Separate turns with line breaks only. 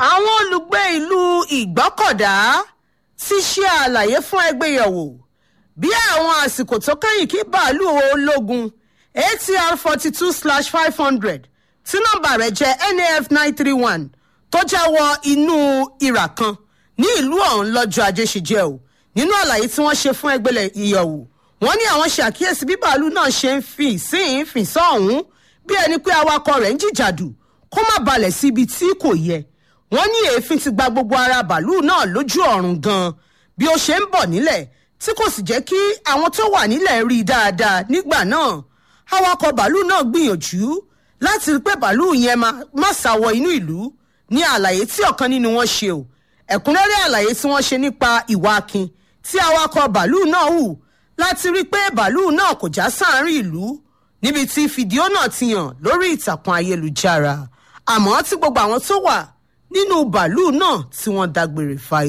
àwọn olùgbé ìlú ìgbọ́kọ̀dá ti ṣe àlàyé fún ẹgbẹ́yẹ̀wò bí àwọn àsìkò tó kẹ́yìn kí bàálù ológun atr forty two slash five hundred tí nọ́mbà rẹ̀ jẹ́ naf nine three one tó já wọ inú ìrà kan ní ìlú ọ̀hún lọ́jọ́ ajé ṣe jẹ́ o nínú àlàyé tí wọ́n ṣe fún ẹgbẹ́lẹ̀ ìyẹ̀wò wọ́n ní àwọn ṣàkíyèsí bí bàálù náà ṣe ń fi sín fìn sọ́ọ̀hún bí ẹni pé awakọ̀ rẹ̀ ń jìjàdù kó má balẹ̀ sí ibi tí kò yẹ wọ́n ní èéfín ti gba gbogbo ara bàálù náà lójú ọ̀run gan-an bí ó ṣe ń bọ̀ nílẹ̀ tí kò sì jẹ́ kí àwọn tó wà nílẹ̀ rí i dáadáa nígbà náà awakọ̀ bàálù náà gbìyànjú láti rí pé bàálù yẹn má sá wọ inú ìlú ní àlàyé tí ọ̀kan nínú wọn ṣe o ẹ̀kúnrẹ́rẹ́ àlàyé tí wọ́n ṣe nípa ìwà akin tí awakọ̀ bàálù náà hù láti rí pé bàálù náà kò já sáàárín ìlú níbi tí fídíò náà ti hàn lórí ìtàkùn ayélujára àmọ́ tí gbogbo àwọn tó wà nínú bàálù náà tí wọ́n dágbére fáyé.